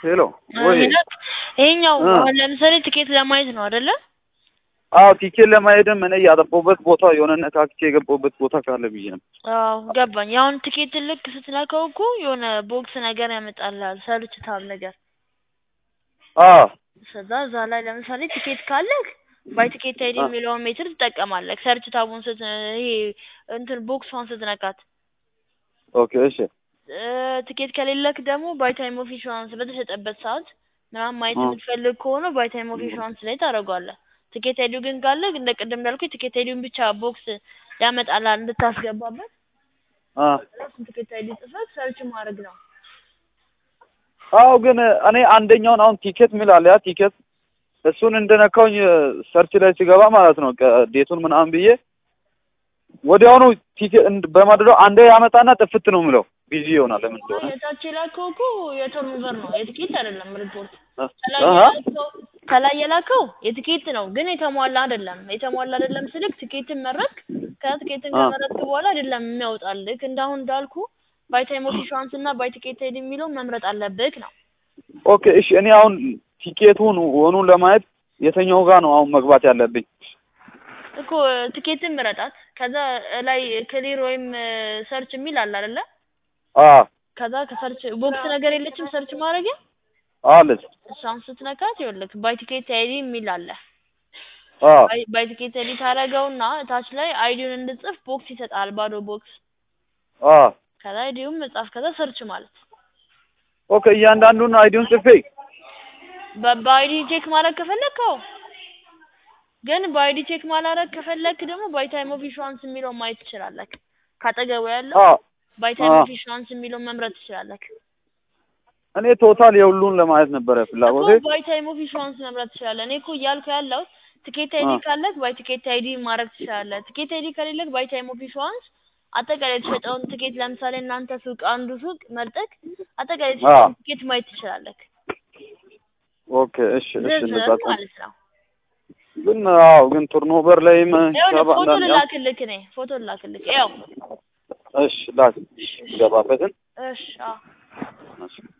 ሄሎ ወይ ይሄኛው እ። አሁን ለምሳሌ ትኬት ለማየት ነው አይደለ? አዎ ቲኬት ለማሄድም እኔ ያጠፋሁበት ቦታ የሆነ ነካክቼ የገባሁበት ቦታ ካለ ብዬ ነው። አዎ ገባኝ። አሁን ትኬት ልክ ስትነካው እኮ የሆነ ቦክስ ነገር ያመጣልሃል፣ ሰርች ታብ ነገር። አዎ ከዛ እዛ ላይ ለምሳሌ ትኬት ካለህ ባይ ትኬት አይዲ አ- የሚለውን ሜትር ትጠቀማለህ። ሰርች ታቡን ስት ይሄ እንትን ቦክሷን ስትነካት ኦኬ እሺ እ፣ ትኬት ከሌለክ ደግሞ ባይ ታይም ኦፍ ኢንሹራንስ በተሸጠበት ሰዓት ምናምን ማየት አ- የምትፈልግ ከሆነ ባይ ታይም ኦፍ ኢንሹራንስ ላይ ታደርገዋለህ። ትኬት አይዲው ግን ካለ እንደ ቅድም እንዳልኩ ትኬት አይዲውን ብቻ ቦክስ ያመጣልሃል እንድታስገባበት። አ እሱን ትኬት አይዲ ጽፈህ ሰርች ማድረግ ነው። አዎ ግን እኔ አንደኛውን አሁን ቲኬት ሚል አለ ያ ቲኬት እሱን እንደነካውኝ ሰርች ላይ ሲገባ ማለት ነው ቀ- ዴቱን ምናምን ብዬ ወዲያውኑ ቲኬት በማድረው አንዴ ያመጣና ጥፍት ነው የምለው ቢዚ ይሆናል ለምን እንደሆነ የታች የላከው እኮ የቶርኖቨር ነው የትኬት አይደለም ሪፖርት። አ- ከላይ አሀ የላከው ከላይ የላከው የትኬት ነው ግን የተሟላ አይደለም። የተሟላ አይደለም ስልክ ትኬትን መረጥክ ከትኬትን አ ከመረጥክ በኋላ አይደለም የሚያወጣልህ። እንዳሁን እንዳልኩ ባይ ታይም ኦፍ ኢንሹራንስ እና ባይ ቲኬት አይዲ የሚለውን መምረጥ አለብህ ነው። ኦኬ እሺ እኔ አሁን ቲኬቱን ወኑን ለማየት የትኛው ጋር ነው አሁን መግባት ያለብኝ እኮ ትኬትን ምረጣት። ከዛ ላይ ክሊር ወይም ሰርች የሚል አለ አይደለ? አ ከዛ ከሰርች ቦክስ ነገር የለችም ሰርች ማድረጊያ አለች እሷን ስትነካት ይኸውልህ ባይ ቲኬት አይዲ የሚል አለ። አ ባይ- ባይ ቲኬት አይዲ ታደርገውና ታች ላይ አይዲውን እንድጽፍ ቦክስ ይሰጣል፣ ባዶ ቦክስ። አ ከዛ አይዲውን መጻፍ፣ ከዛ ሰርች ማለት ኦኬ እያንዳንዱን አይዲውን ጽፌ በ- በአይዲ ቼክ ማድረግ ከፈለክ አዎ። ግን በአይዲ ቼክ ማላረግ ከፈለክ ደግሞ ባይ ታይም ኦፍ ኢንሹራንስ የሚለውን ማየት ትችላለህ። ካጠገቡ ያለው አ ባይ ታይም አ ኦፍ ኢንሹራንስ የሚለውን መምረጥ ትችላለህ። እኔ ቶታል የሁሉን ለማየት ነበረ እኮ ፍላጎቴ ባይ ታይም ኦፍ ኢንሹራንስ መምረጥ ትችላለህ። እኔ እኮ እያልኩ ያለው ትኬት አይዲ አ ካለክ ባይ ትኬት አይዲ ማድረግ ትችላለህ። ትኬት አይዲ ከሌለክ ባይ ታይም ኦፍ ኢንሹራንስ አጠቃላይ የተሸጠውን ትኬት ለምሳሌ እናንተ ሱቅ አንዱ ሱቅ መርጠክ አጠቃላይ አ የተሸጠውን ትኬት ማየት ትችላለህ። ኦኬ እሺ እሺ ዝርዝር እንደዛ ከሆነ ማለት ነው። ግን አዎ ግን ቱርኖቨር ላይም ይኸውልህ ሂሳብ ፎቶ አንዳንድ ያው ልላክልክ እኔ ፎቶ ልላክልክ። ያው እሺ ላክ ገባበትን እሺ አዎ እሺ